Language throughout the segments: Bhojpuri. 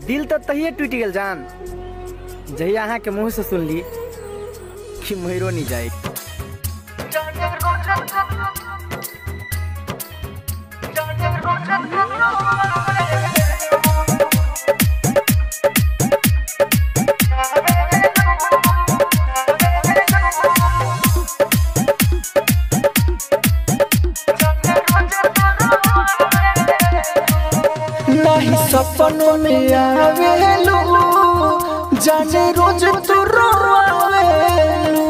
दिल तो तहिए टूट गेल जान जहिया अहाँ के मुंह से सुनली कि महिरो नहीं जाए नहीं सपनों में आवेलू जाने रोज तू रोवेलू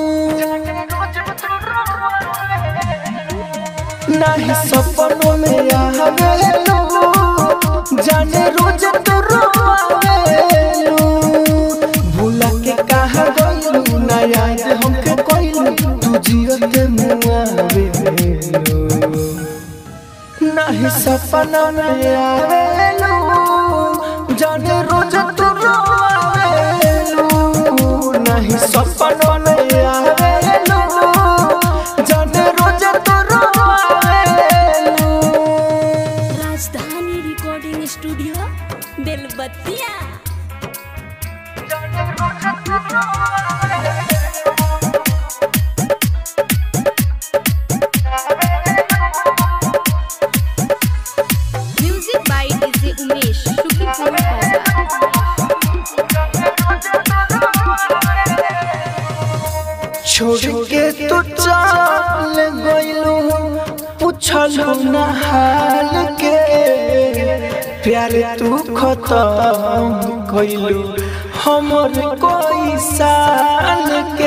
नहीं सपनों में आवेलू जाने रोज तू रोवेलू भूला के कहा गइलू ना याद हमके कोइलू तू जियत मुआवेलू नहीं सपना में आवेलू जाने रोज तू रोवेलू नहीं सपना में आवेलू जाने रोज तू रोवेलू Rajdhani recording studio Belwatiya music by DJ Umesh शुक्रिया बाजार छोड़ के तू चल गइलू पूछलू ना हाल के प्यार तू खत्म कइलू हमर कोई साल के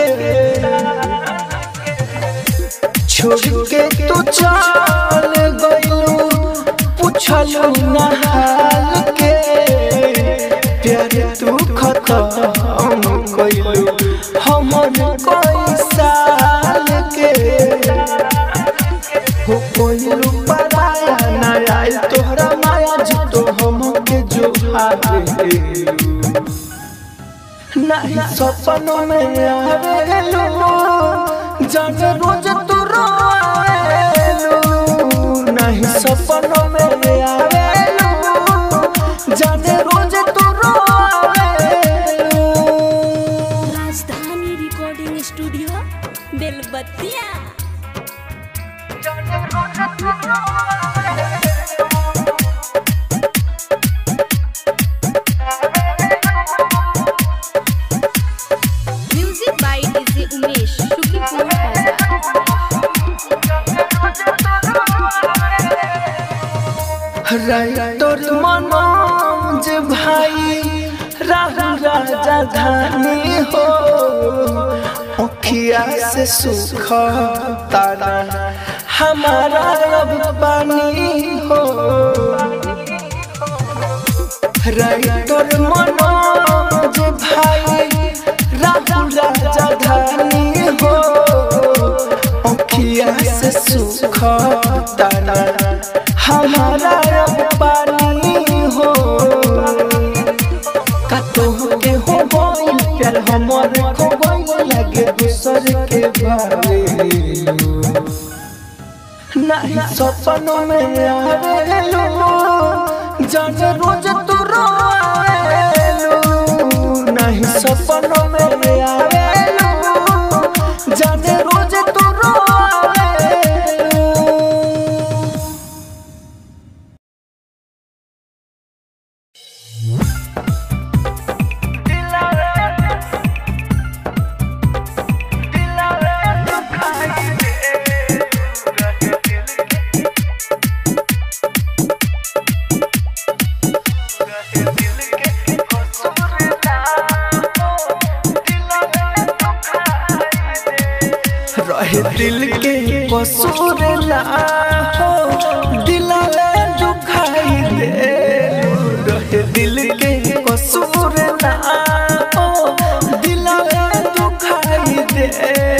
छोड़ के तू चल गइलू पूछलू ना हाल के प्यार तू खत्म कइलू हमर कोई साल के हो कोइलू पराया ना आइल तोहरा माया जी तो हमके जो हारे नहीं सपनों में आवेलू जाने रोज तू रोवेलू नहीं सपनों में आवेलू जाने रोज तू रोवेलू Rajdhani recording studio Belwatiya music by DJ Umesh शुक्रिया बाजार राइटर मनोज भाई राहुल राजा धानी हो अखिया से सुख तारा हमारा अब पानी हो राइटर मनोज भाई राहुल राजा धानी हो अखिया से सुख तारा हमारा अब पानी हो कतो के हो गइल प्यार हमर खो गइल लगे दूसर के बारे नहीं सपनों में आवेलू जाने रोज तू रोवेलू नहीं सपनों में आवेलू जाने रोज तू रोवेलू रहे दिल के कसूर ला हो दिलाले दुखाई दे रहे दिल के कसूर ला हो दिलाले दुखाई दे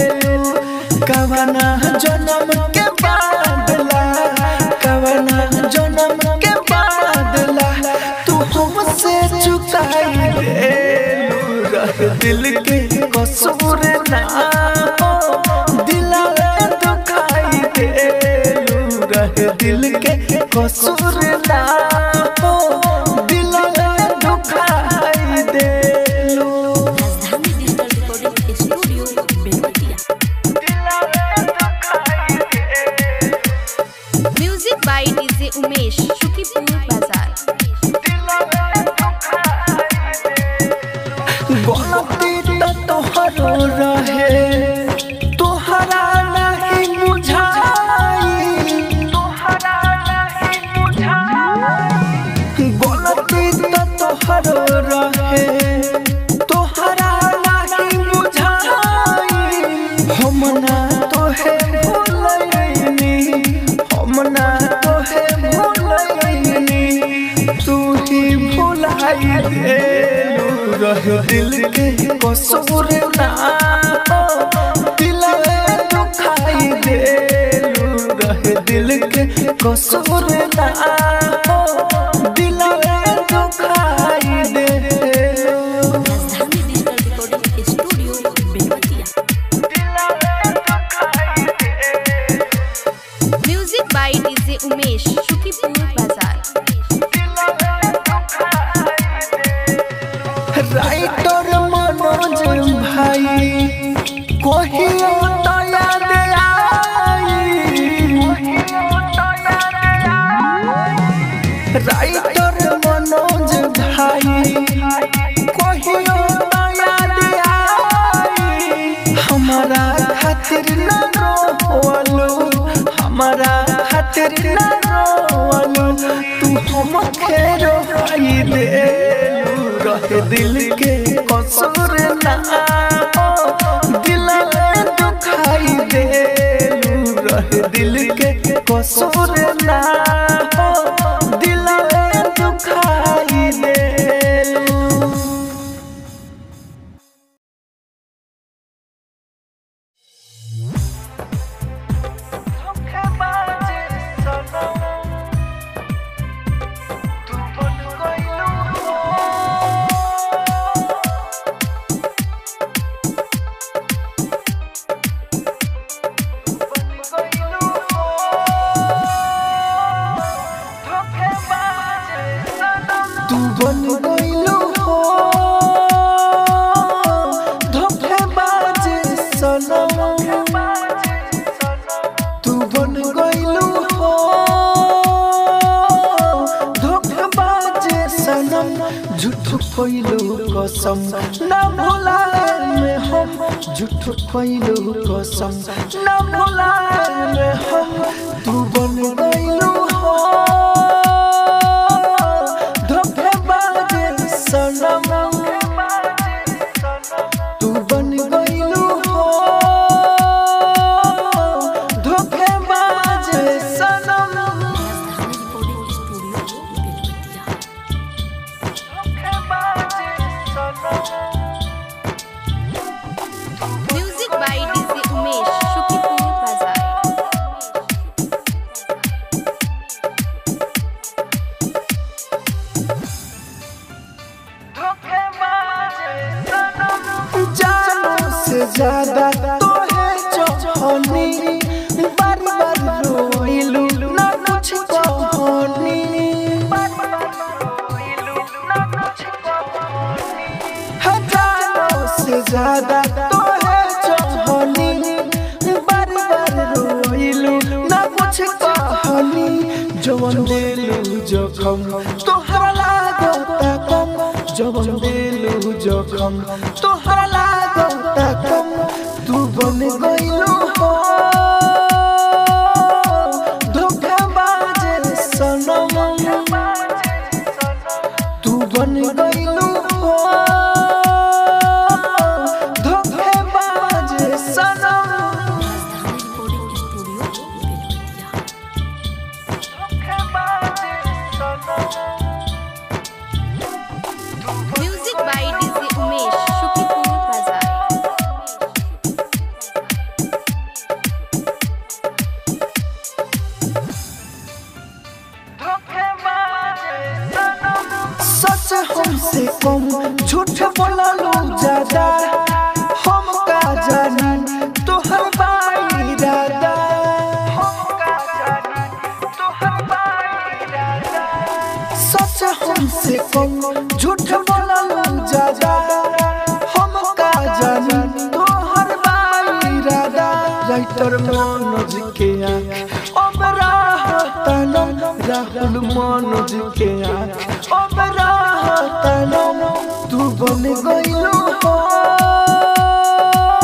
कवना जन्म के बादला कवना जन्म के बादला तू हमसे चुकाई दे रहे दिल के कसूर ना हो दिलाले दुखाई दे रहे दिल के कसूर ना हो दिलाले दुखाई रहे तोहरा नहीं बुझाई गलती तो तोहरो रहे तोहरा नहीं बुझाई हम ना तोहे भूलैनी हम ना तोहे भूलैनी तू ही भुलाई देलू रह दिल के कसूर ना दिल दुखाई देलू रह दिल के कसूर ना दिल दुखाई देलू Rajdhani digital recording studio Belwatiya music by DJ Umesh Shukipur Bazar writer Manoj भाई कहियो तो याद आई राइटर मनोज भाई कहियो तो याद आई हमारा खातिर न रोवलो हमारा खातिर न रोवलो तू हम खेरो आई दे रह दिल के कसूर ना दिल दुखाई दे रह दिल के कसूर ना दिल दुखाई दे तू बन गइलू हो धोखेबाज सनम तू बन गइलू हो धोखेबाज सनम झूठ कइलू कसम ना भुलाए में हम झूठ कइलू कसम ना भुलाए में हम तू बन गइलू हो धोखेबाज सनम तू बन गइलू हो धोखेबाज सनम Rajdhani recording studio Belwatiya music by DJ Umesh Shukipur Bazar जानों से ज्यादा तो है चाहनी बार बार रोइलू ना कुछ कहानी हजारों से ज्यादा तो है चाहनी बार बार रोइलू ना कुछ कहानी जवन दिलू जखम तोहरा लागता कम जवन दिलू जखम तोहरा लागता कम तू बन गइलू हो धोखेबाज सनम तू बन गइलू हो धोखेबाज सनम Rajdhani recording studio Belwatiya music by DJ Umesh Shukipur Bazar सच हमसे कम झूठ बोललो ज्यादा हम का जानी तोहर बाई दादा सच हमसे कम झूठ बोललो ज्यादा हम का जानी तोहर बाई दादा राइटर मनोज के आँख अब राहतनम राहुल मनोज के आँख अब राहतनम तू बन गइलू हो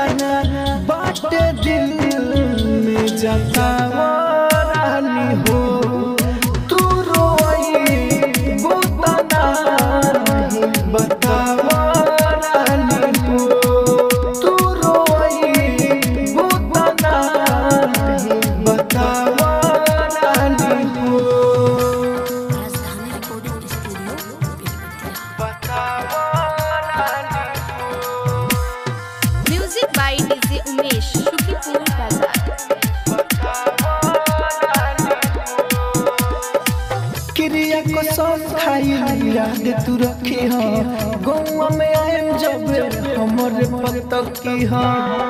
तना बाटे दिल में जतावा रानी हो तू रोई बुतना नहीं बतावा रानी हो तू रोई बुतना नहीं बतावा रानी हो राजधानी रिकॉर्डिंग स्टूडियो बतावा रानी music by DJ Umesh Shukipur Bazar क्रिया को सब खाई याद तू रखी हो गौवा में आएम जब हमर पतकी हो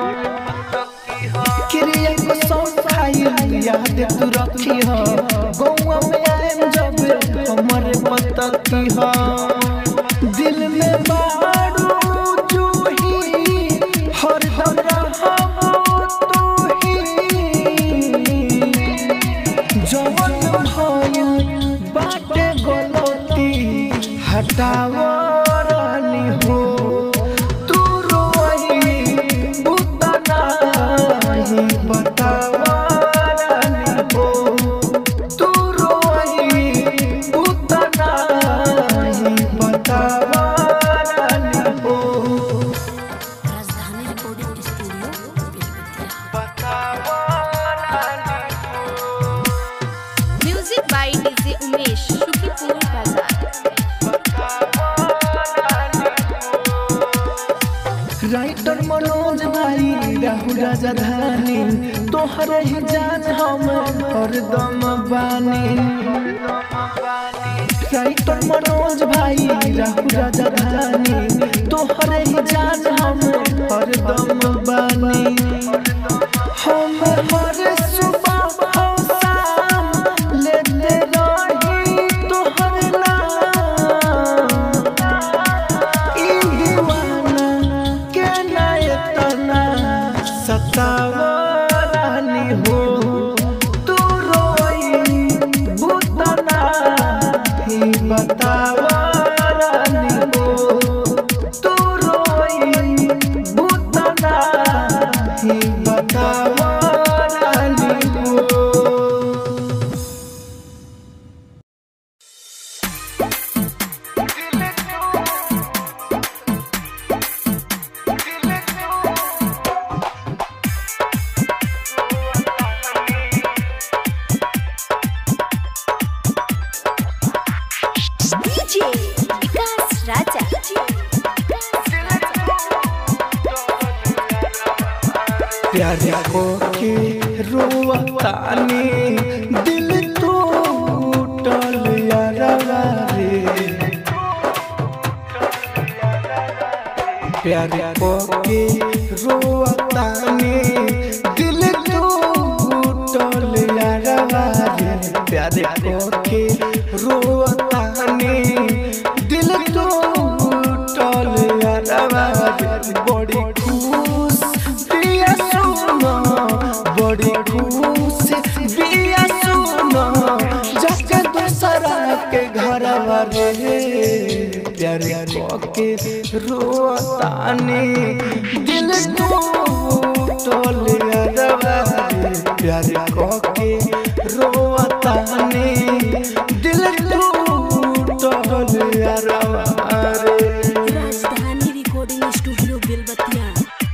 क्रिया को सब खाई याद तू रखी हो गौवा में आएम जब हमर पतकी हो दिल में बारू जूही हर दम रहबो तू ही जवन भइल बाटे गलती हटावा रानी हो तू रोई बुतना ही बतावा रानी हो तू रोई बुतना ही बतावा रानी हो राजधानी रिकॉर्डिंग स्टूडियो बतावा रानी music by DJ Umesh Shukipur Bazar writer Manoj भाई राहुल राजधानी तोहरे ही जान हम हरदम बानी राइटर मनोज भाई राहुल राजधानी तोहरे ही जान हम हरदम बानी हम हर सुबह और शाम लेते रही तोहर नाम ई दीवाना के नायतना सतावा रानी हो तू रोई बुतना ही बतावा रानी हो तू रोई बुतना ही बतावा रानी हो डीजे विकास राजा प्यारे को के रोवतानी दिल टूटल यारवा रे प्यारे को के रोवतानी दिल टूटल यारवा रे प्यारे को के रोवतानी दिल टूटल यारवा रे बड़ी खुश बिया सुनो बड़ी खुश बिया सुनो जाके दूसरा के घर रे प्यारे के रोतानी दिल टूटल अरवा रे प्यारे के रोतानी दिल टूटल अरवा रे राजधानी रिकॉर्डिंग स्टूडियो बेलबतिया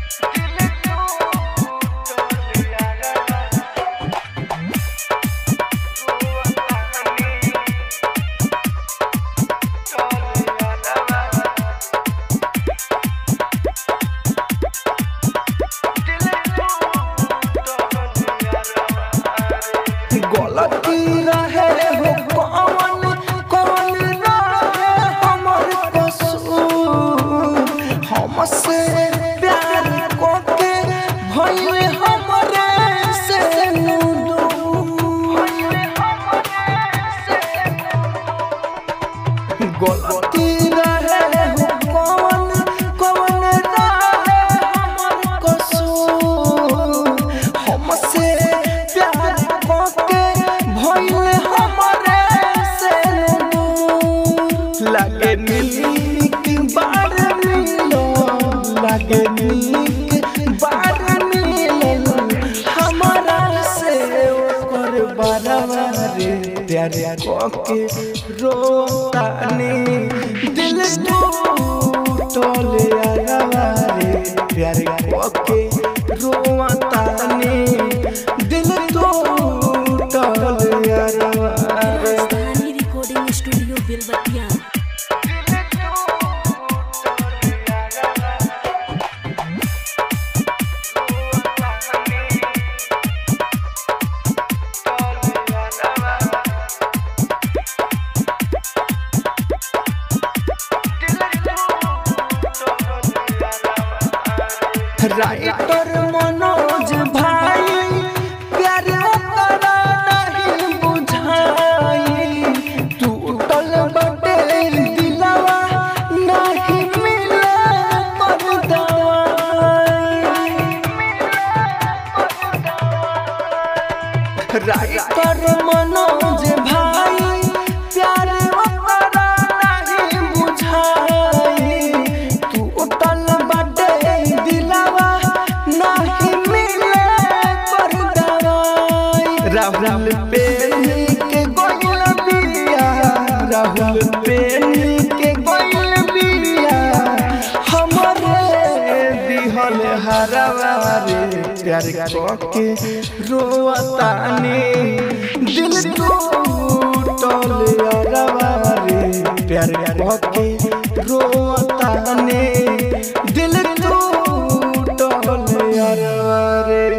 गलती रहे हो कौन कौन रहे हमर कसूर हमसे प्यार कोके भइल हमरे से गलती रहे हो कौन कौन रहे हमर कसूर हमसे प्यार कोके भइल हमरे से लागे नीक बार मिलो लागे नीक बार प्यार के रोतानी दिल टूटल यारवा रे प्यार के रोतानी दिल टूटल यारवा रे Rajdhani recording studio Belwatiya writer Manoj भाई प्यार ओकरा नहीं बुझाई टूटल बटे दिलवा नहीं मिले पर दवाई राइटर मनोज भाई प्यार ओकरा नहीं बुझाई टूटल बटे दिलवा नहीं मिले पर दवाई राहुल पेनी के गोइल बिया राहुल पेनी के गोइल बिया हमरे दिहल हरवा रे प्यार के रोतानी दिल टूटल यारवा रे प्यार के रोतानी दिल टूटल यारवा रे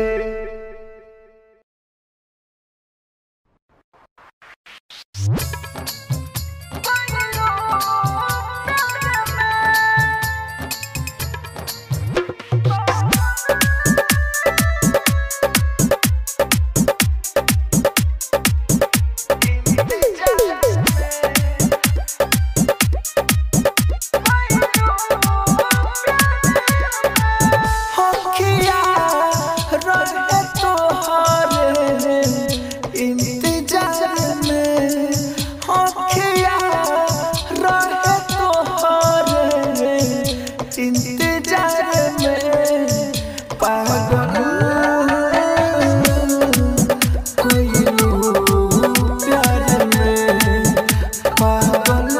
होखिया रहे तोहरे इंतजार में होखिया रहे तोहरे इंतजार में पागल कोई प्यार में पागल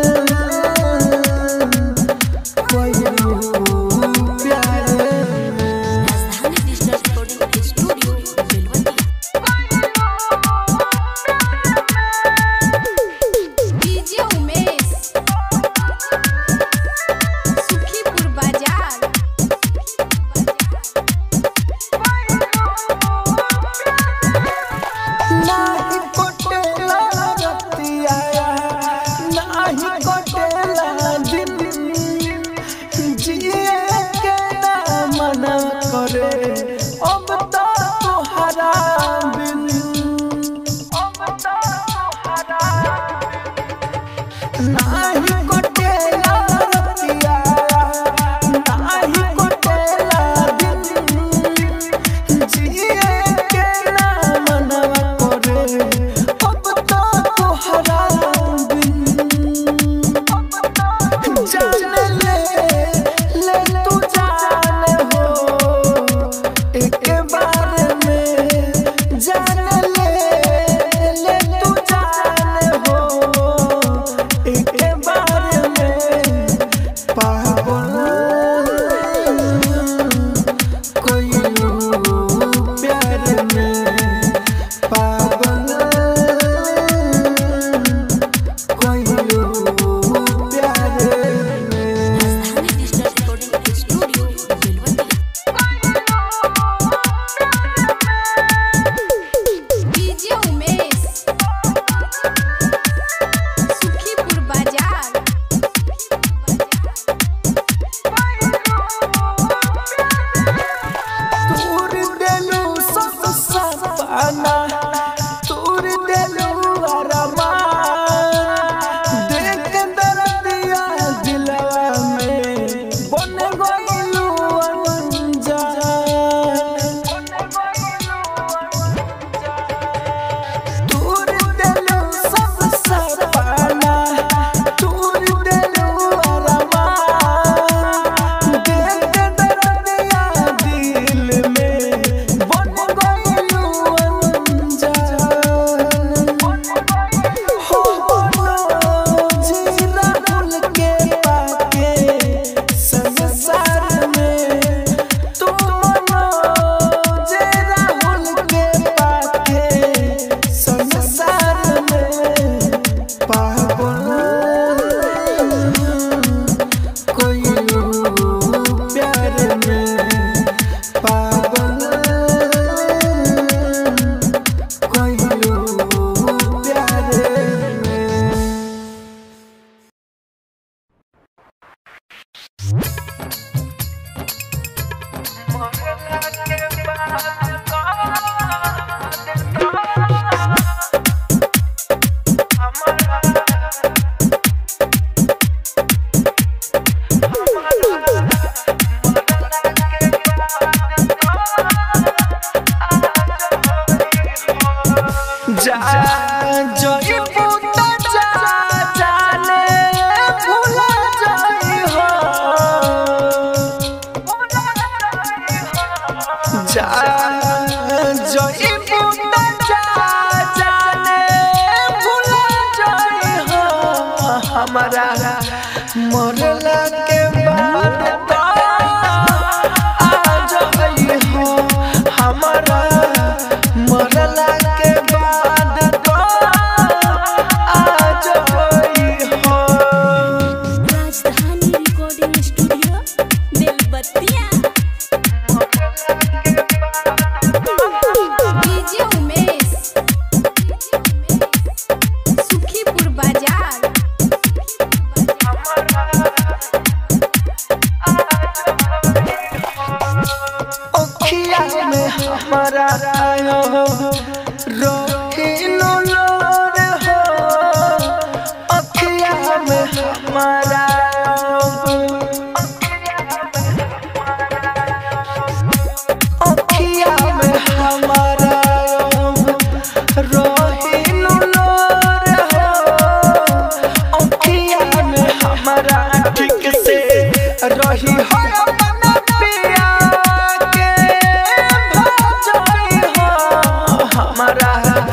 कोई प्यार में Rajdhani digital recording studio Belwatiya DJ Umesh Sukhipur Bazar नाही कोटेला रतिया नाही कोटेला दिन जिए के ना मना करे अब तो तोहरा बिन अब तो तोहरा नाही कोटेला रतिया नाही कोटेला दिन जिए के ना मनवा करे अब तो तोहरा बिन जान ले ले तू जान हो एक बार में जान ले ले तू जान हो एक बार में पागल कोई प्यार में पागल कोई प्यार में Rajdhani digital recording studio Belwatiya DJ Umesh Sukhipur Bazar तूर देलू सब सपना तूर देलू अरमान देख दर्दिया दिलवा में बन गइलू अनजान तूर देलू सब सपना तूर देलू अरमान देख दर्दिया दिल में बन गइलू जा जई बुता जा जाने भुला जाई हो हमारा मरला के बाद तो आ जाई हो हमारा मरला के बाद तो आ जाई हो Rajdhani recording studio Belwatiya DJ Umesh Sukhipur Bazar ओखिया में हमारा आयो रोहिनो लोर हो ओखिया में हमारा ओखिया में हमारा रोहिनो लोर हो ओखिया में हमारा ठीक से रही हो अपना पिया के भजाई हो हमारा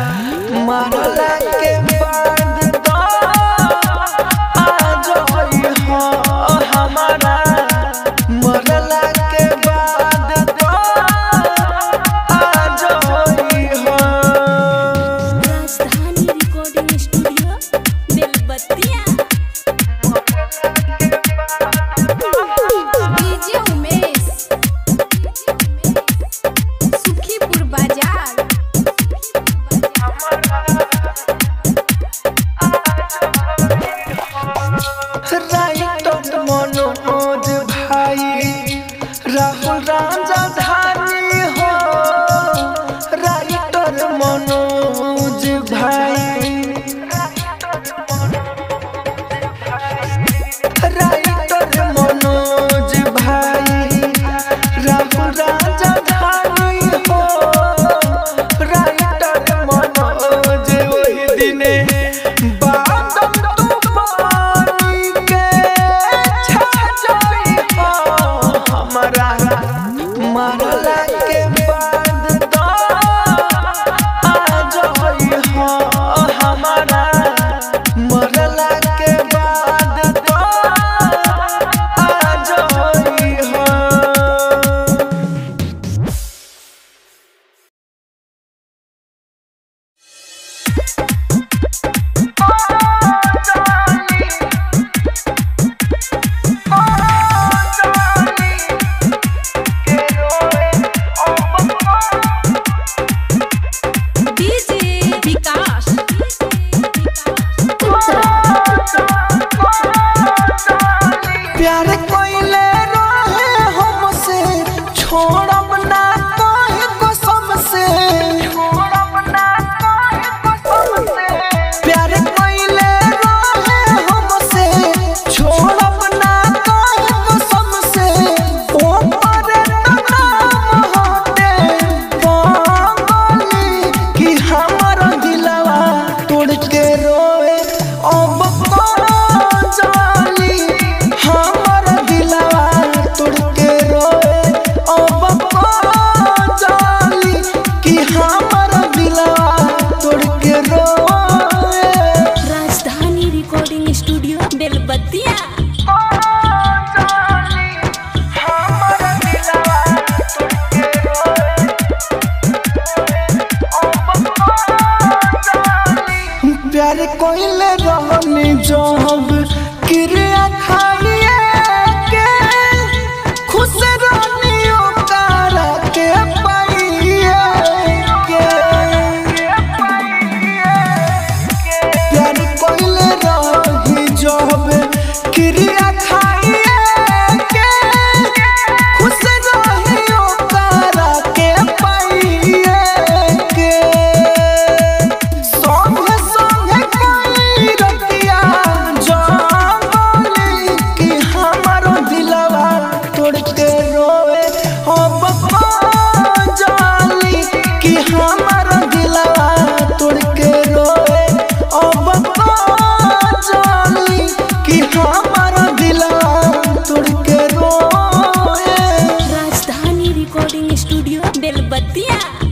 बेल बतिया